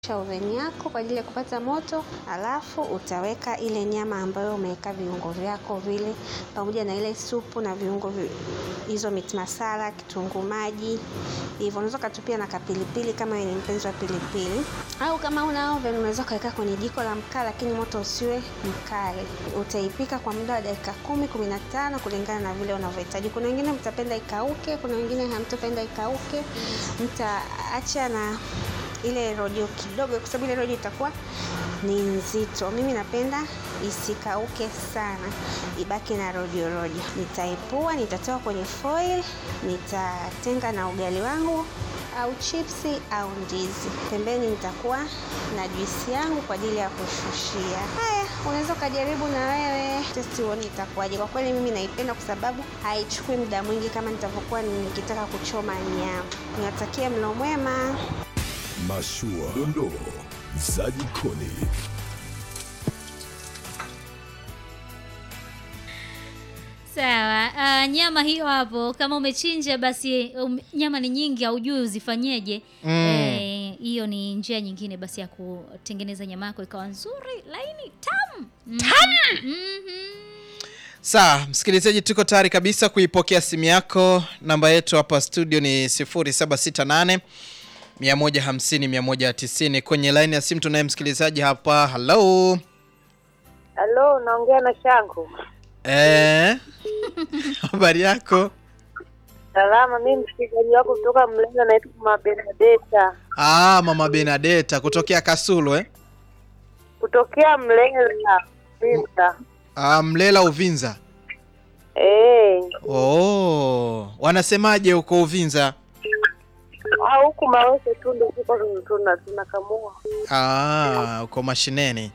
Oveni yako kwa ajili ya kupata moto, alafu utaweka ile nyama ambayo umeweka viungo vyako vile pamoja na ile supu na viungo vi, hizo meat masala, kitunguu maji. Hivyo unaweza ukatupia na kapilipili kama wewe ni mpenzi wa pilipili. Au kama una oven unaweza ukaweka kwenye jiko la mkaa lakini moto usiwe mkali. Utaipika kwa muda wa dakika kumi, kumi na tano kulingana na vile unavyohitaji. Kuna wengine mtapenda ikauke, kuna wengine hamtopenda ikauke. Mtaacha na ile rojo kidogo, kwa sababu ile rojo itakuwa ni nzito. Mimi napenda isikauke sana, ibaki na rojo rojo. Nitaipua, nitatoa kwenye foil, nitatenga na ugali wangu au chipsi au ndizi. Pembeni nitakuwa na juisi yangu kwa ajili ya kushushia. Haya, unaweza ukajaribu na wewe testi uone itakuwaje. Kwa kweli mimi naipenda kwa sababu haichukui muda mwingi kama nitavyokuwa nikitaka kuchoma nyama. Niwatakie mlo mwema. Mashua, dondoo za jikoni. Sawa. Uh, nyama hiyo hapo kama umechinja basi um, nyama ni nyingi haujui uzifanyeje. Eh, hiyo ni njia nyingine basi ya kutengeneza nyama yako ikawa nzuri, laini, tamu. Tamu. Mhm. Sawa, msikilizaji, tuko tayari kabisa kuipokea simu yako. Namba yetu hapa studio ni 0768 150 190. Kwenye line ya simu tunaye msikilizaji hapa. Hello. Halo, naongea na Shangu. Eh. Habari yako? Salama, mimi msikilizaji wako kutoka Mlenga, naitwa Mama Benedetta Ah, Mama Benadeta kutokea Kasulu eh? kutokea Mlenga Mimba. Ah, Mlela Uvinza. Eh, Oh, wanasemaje huko Uvinza? au huku Mawese tu ndio tuko tuna tunakamua. Ah, uko mashineni.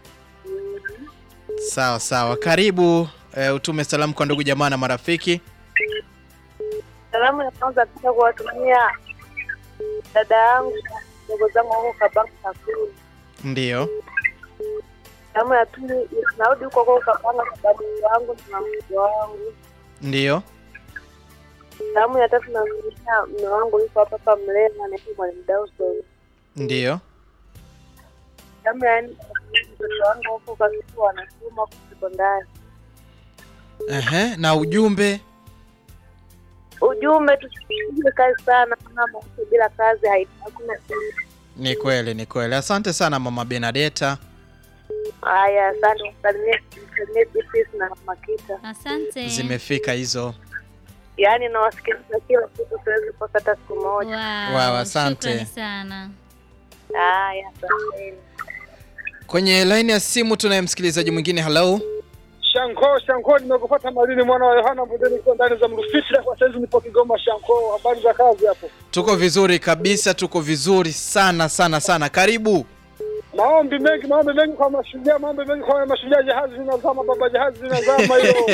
Sawa sawa, karibu eh, utume salamu kwa ndugu jamaa na marafiki. Salamu ya kwanza pia kuwatumia dada yangu ndugu zangu wako Kabanga Kakuru. Ndiyo. Salamu ya pili narudi huko huko Kabanga kwa babu wangu na mke wangu. Ndiyo. Salamu ya tatu namtumia mume wangu yuko hapa hapa Mlenga, anaitwa Mwalimu Dawson. Ndiyo. Salamu ya nne mtoto wangu huko Kasulu anasoma huko sekondari. Ehe, na ujumbe ujumbe tusipige kazi sana, maana maisha bila kazi hai- hakuna kitu. ni kweli, ni kweli. Asante sana Mama Benadeta. Haya, asante, msalimie msalimie Beatrice na Makita, Asante. Zimefika hizo. yaani nawasikiliza kila siku, siwezi kukosa hata siku moja. Wow, Wow, asante. Shukrani sana. Haya, asanteni. Kwenye line ya simu tunaye msikilizaji mwingine. Hello. Shanko, Shanko, nimekupata Malini mwana wa Yohana Mbudeni kwa ndani za Mrufiti. Kwa saizi nipo Kigoma. Shanko, habari za kazi hapo? Tuko vizuri kabisa, tuko vizuri sana sana sana. Karibu. Maombi mengi, maombi mengi kwa mashujaa, maombi mengi kwa mashujaa. Jahazi zinazama, baba, jahazi zinazama hilo.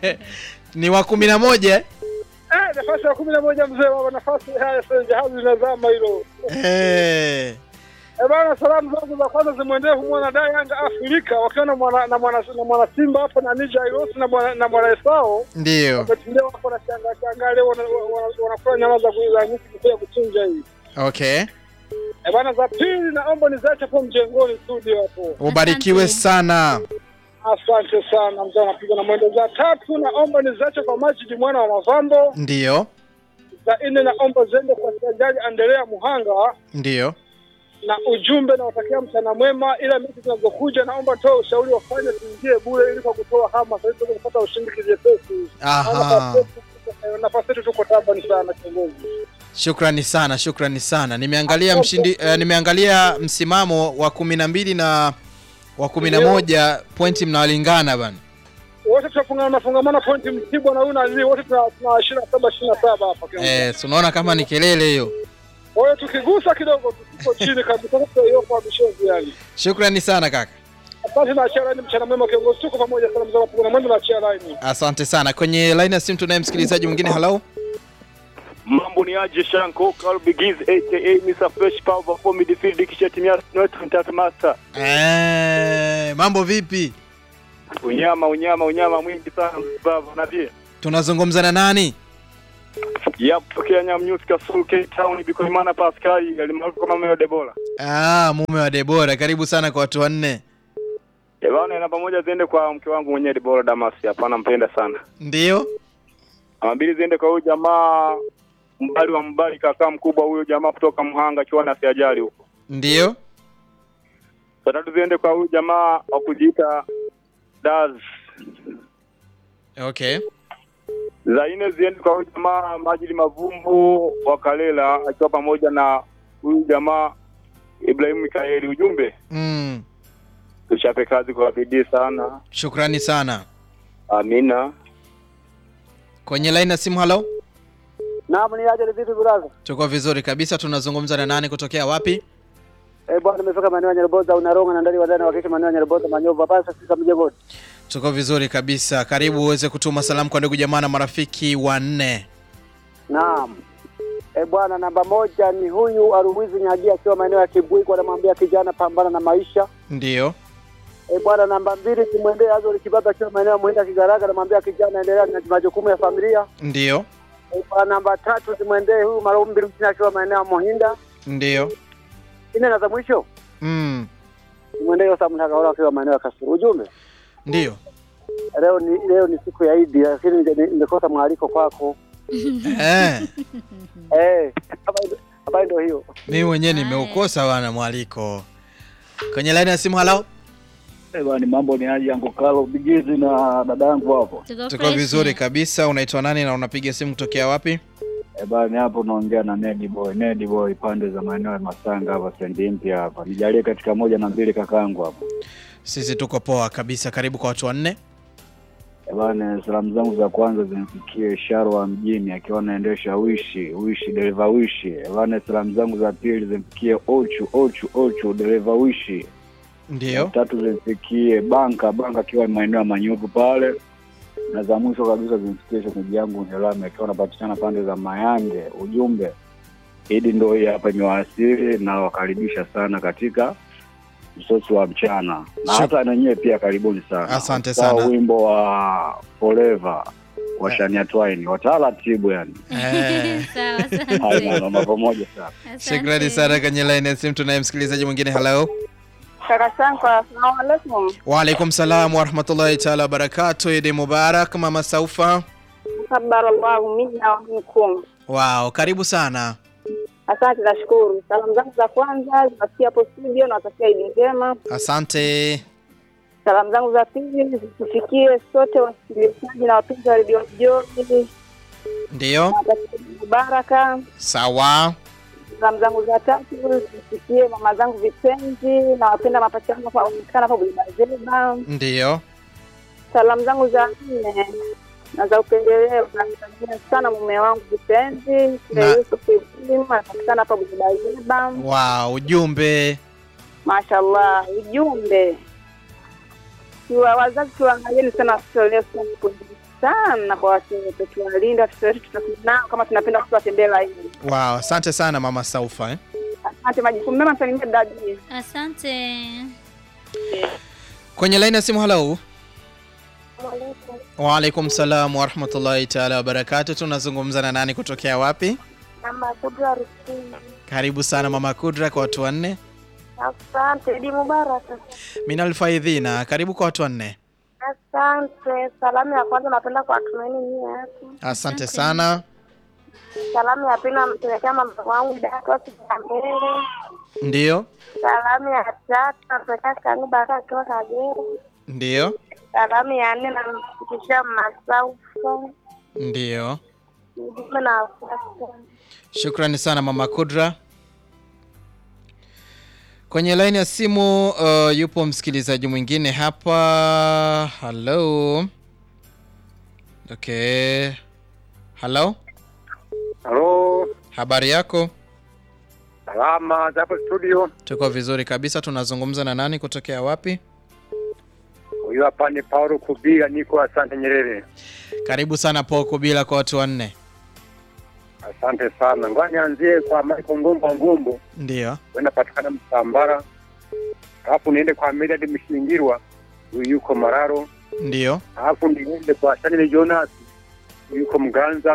Ni wa kumi na moja eh? Eh, nafasi ya kumi na moja mzee baba, nafasi haya sasa, jahazi zinazama hilo. Eh. Eh bana, salamu zangu za kwanza zimwendee mwana da Yanga Afrika wakiwa na mwana na mwana na mwana Simba hapo na Nija Iros na mwana na mwana Esao Ndiyo. wametulia hapo na shanga shanga leo wana- wana- wanakula nyama za za nyuki kuja kuchinja hii. Okay. Eh bana, za pili naomba nizache hapo mjengoni studio hapo. Ubarikiwe Asante. sana. Asante sana mzee, anapiga na mwendo. Za tatu naomba nizache kwa Majidi mwana wa Mavambo. Ndiyo. Za nne naomba zende kwa Jaji Andrea Muhanga Ndiyo. na ujumbe nawatakia mchana mwema, ila mechi zinazokuja naomba toa ushauri wafanye tuingie bure ili kwa kutoa hama sasa hivi kupata ushindi kivyepesi. Aha. Nafasi yetu tuko tabani sana kiongozi. Shukrani sana, shukrani sana. Nimeangalia mshindi eh, nimeangalia msimamo wa kumi na mbili na wa kumi na moja pointi mnawalingana bana. Wote tunafungana nafungamana pointi Mtibwa na huyu na Zii, wote tuna tuna ishirini na saba ishirini na saba hapa kiongozi. Eh, si unaona kama ni kelele hiyo. Kwa hiyo tukigusa kidogo tuko chini kabisa, hiyo kwa bishozi yani. Shukrani sana kaka. Asante na achia laini, mchana mwema kiongozi, tuko pamoja sana mzee wa na mwendo na achia laini. Asante sana. Kwenye line ya simu tunaye msikilizaji mwingine. Hello. Mambo ni aje Shanko Carl Bigiz aka Mr Fresh Power for midfield kisha timu ya North Mtata Master. Eh, mambo vipi? Unyama unyama unyama mwingi sana baba na pia. Tunazungumza na nani? Yap, tokea Nyamnyusi Kasulu Cape Town Bikoimana Pascal alimaarufu kama Meo Debora. Ah, mume wa Debora, karibu sana kwa watu wanne. Eh bwana, na pamoja ziende kwa mke wangu mwenyewe Debora Damasi, hapa nampenda sana. Ndio? Ama mbili ziende kwa huyu jamaa mbali wa mbali, kaka mkubwa huyo jamaa kutoka Mhanga kiwanda siajali huko. Ndio? Saa tatu ziende kwa huyu jamaa wa kujiita Daz. Okay. Za nne ziende kwa huyu jamaa Majili Mavumbu wa Kalela akiwa pamoja na huyu jamaa Ibrahimu Mikaeli. Ujumbe Mm. tuchape kazi kwa bidii sana. Shukrani sana. Amina. Kwenye line ya simu, halo? Naam, ni aje vipi brother? Tuko vizuri kabisa. Tunazungumza na nani kutokea wapi? Eh, bwana nimefika maeneo ya Nyarboza unaronga na ndani wadani wakisha maeneo ya Nyarboza Manyovu hapa sasa mjengoni. Tuko vizuri kabisa. Karibu uweze kutuma salamu kwa ndugu jamaa na marafiki wanne. Naam. Eh, bwana namba moja ni huyu Aruwizi Nyagia akiwa maeneo ya Kibwiko anamwambia kijana pambana na maisha. Ndio? Eh, bwana namba mbili kimwendee Azori Kibaba akiwa maeneo ya Muhinda Kigaraga anamwambia kijana endelea na majukumu ya familia. Ndio? Eh, bwana namba tatu zimwendee huyu Marumbi Mchina akiwa maeneo ya Muhinda. Ndio? Ine na za mwisho Mm. zimwendee Yosa Mtakaola akiwa maeneo ya Kasulu. Ujumbe Ndio? leo ni leo ni siku ya Idi lakini ninge- ningekosa mwaliko kwako. Eh, Eh, habari- habari ndio hiyo. mimi mwenyewe nimeukosa wana mwaliko. Kwenye line ya simu, halo? Eh, bwana mambo ni aje Uncle Carlo Bigizi na dada yangu hapo. Tuko Tuko fresh. vizuri kabisa. Unaitwa nani na unapiga simu kutokea wapi? Eh, bwana hapo naongea na Nedi Boy, Nedi Boy pande za maeneo ya Masanga hapa Stendi mpya hapa. Nijalie katika moja na mbili kakaangu hapo. Sisi tuko poa kabisa. Karibu kwa watu wanne. Eh, bwana salamu zangu za kwanza zimfikie Sharwa mjini akiwa anaendesha wishi, wishi dereva wishi. Eh, bwana salamu zangu za pili zimfikie Ochu, Ochu, Ochu dereva wishi. Ndio? Tatu zimfikie Banka, Banka akiwa maeneo ya Manyuvu pale. Na za mwisho kabisa zimfikie shemeji yangu Nyelame akiwa anapatikana pande za Mayange. Ujumbe Idi ndo hii hapa imewasili na wakaribisha sana katika msosi wa mchana na Shuk- hata nanyewe pia karibuni sana. Asante Usisahau sana. wimbo wa Forever wa Shania Twain wataratibu yani. Eh. Sawa, Haya, asante. namba pamoja sana. Asante. Shukrani sana. Kwenye line ya simu tunaye msikilizaji mwingine. Halo? Kaka Sanko, asalamu alaikum. Waalaikum salam warahmatullahi taala wabarakatu. Idi Mubarak, mama Saufa. Barakallahu minna wa minkum. Wow, karibu sana. Asante, nashukuru. Salamu zangu za kwanza zinafikia hapo studio, nawatakia Idi njema. Asante. Salamu zangu za pili zitufikie sote wasikilizaji na wapenzi wa redio Joni, Ndio? nawatakia Idi mubaraka. Sawa. Salamu zangu za tatu zisikie mama zangu vipenzi na wapenda mapacha wangu kwa wanaonekana hapo Bulibazeba. Ndio? Salamu zangu za nne na za upendeleo namsalimia sana mume wangu vipenzi Na- Yusuf Ibrahim anapatikana hapa Bulibazeba. Wow, ujumbe. Mashallah, ujumbe Tuwa wazazi tuangalieni sana watoto leo sana kupumzika sana kwa watoto, tuwalinde watoto wetu, tutakuwa nao kama tunapenda watoto watembee laini. Wow, asante sana mama Saufa eh? Asante, majukumu mema, msalimie dadi. Asante. Kwenye line ya simu, halo. Waalaikum salam warahmatullahi taala wabarakatu. Tunazungumza na nani kutokea wapi? Mama Kudra Rusini. Karibu sana mama Kudra kwa watu wanne. Asante, Idi Mubaraka. Minal Faidhina, karibu kwa watu wanne. Asante. Salamu ya kwanza napenda kuwatumaini nyie hapo. Asante sana. Salamu ya pili nampelekea mama wangu Dato Mbele. Ndio? Salamu ya tatu nampelekea kangu Baraka akiwa Kagera. Ndio? Salamu ya nne namfikishia Masaufa. Ndio. Ujumbe na wasiwasi. Shukrani sana mama Kudra. Kwenye laini ya simu uh, yupo msikilizaji mwingine hapa. Hello. Okay. Hello. Halo, Habari yako? salama za hapo studio. Tuko vizuri kabisa. Tunazungumza na nani kutokea wapi? Huyu hapa ni Paulo Kubira, niko Asante Nyerere. Karibu sana Poko bila kwa watu wanne. Asante sana. Ngoja nianzie kwa Michael Ngombo Ngombo, Ndio. napatikana Msambara, alafu niende kwa Medad Mshingirwa, huyu yuko Mararo, Ndio. alafu niende kwa Shanile Jonas, huyu yuko Mganza,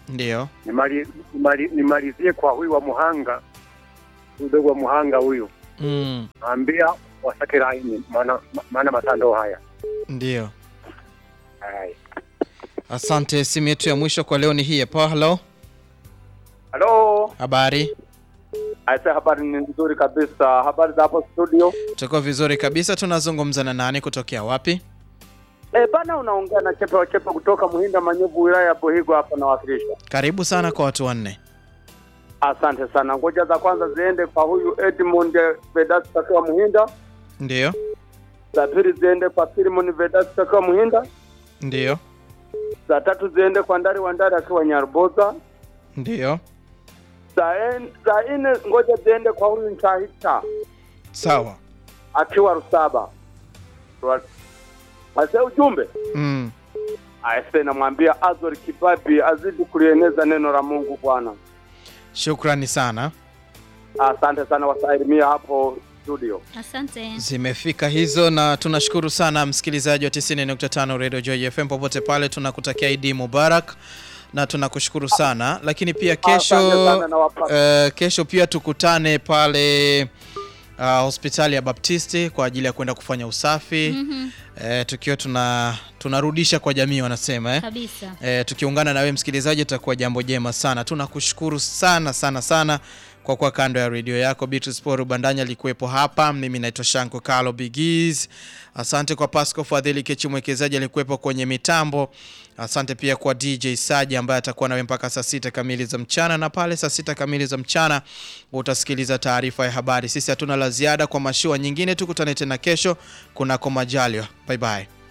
Ndio. Nimali- nimali- nimalizie kwa huyu wa Muhanga, mdogo wa Muhanga huyu, Mm. naambia wasake laini, maana maana matando haya Ndio. Hai. Asante. Simu yetu ya mwisho kwa leo ni hii hapa. Hello. Halo, Habari? aise, habari ni nzuri kabisa. Habari za hapo studio? Tuko vizuri kabisa. Tunazungumza na nani kutokea wapi? Eh, bana, unaongea na Chepe wa Chepe kutoka Muhinda Manyevu, wilaya ya Buhigo hapa nawakilisha. Karibu sana kwa watu wanne. Asante sana. Ngoja za kwanza ziende kwa huyu Edmund Vedas takiwa Muhinda, Ndio. za pili ziende kwa Filimon Vedas takiwa Muhinda, Ndio. za tatu ziende kwa Ndari wa Ndari akiwa Nyaruboza, Ndio. za en- za nne ngoja ziende kwa huyu Ntahita Sawa. akiwa Rusaba. Rwa- Ase ujumbe Mm. aise, namwambia Azori Kibabi azidi kulieneza neno la Mungu Bwana. Shukrani sana. Asante sana wasalimia hapo studio. Asante. Zimefika hizo na tunashukuru sana msikilizaji wa 90.5 Radio Joy FM popote pale, tunakutakia Idi Mubarak na tunakushukuru sana, lakini pia kesho Asante sana na wapata. eh, kesho pia tukutane pale uh, hospitali ya Baptisti kwa ajili ya kwenda kufanya usafi Mhm. eh, tukiwa tuna tunarudisha kwa jamii wanasema eh. Kabisa. E, tukiungana na wewe msikilizaji itakuwa jambo jema sana. Tunakushukuru sana sana sana kwa kuwa kando ya redio yako. Beatrice Paul Bandanya alikuwepo hapa, mimi naitwa Shanko Carlo Bigiz. Asante kwa Pasco Fadhili Kechi mwekezaji alikuwepo kwenye mitambo. Asante pia kwa DJ Saji ambaye atakuwa nawe mpaka saa sita kamili za mchana, na pale saa sita kamili za mchana utasikiliza taarifa ya habari. Sisi hatuna la ziada kwa mashua nyingine, tukutane tena kesho kunako majaliwa. Bye bye.